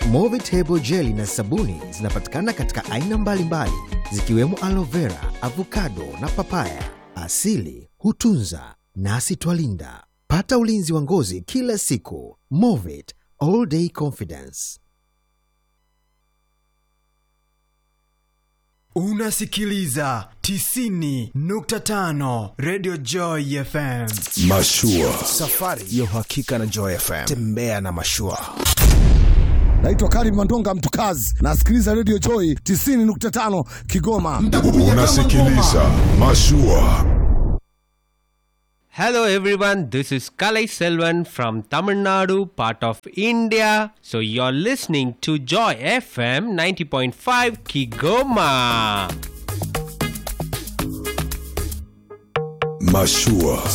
Movitable jeli na sabuni zinapatikana katika aina mbalimbali zikiwemo aloe vera, avocado na papaya. Asili hutunza nasi twalinda. Pata ulinzi wa ngozi kila siku. Movit all day confidence. Unasikiliza 90.5 Radio Joy FM. Mashua. Safari ya uhakika na Joy FM. Tembea na mashua. Naitwa Karim Mandonga Mtukazi, nasikiliza Radio Joy 90.5 Kigoma. Unasikiliza Mashua. Hello everyone, this is Kalai Selvan from Tamil Nadu, part of India. So you're listening to Joy FM 90.5 Kigoma. Mashua.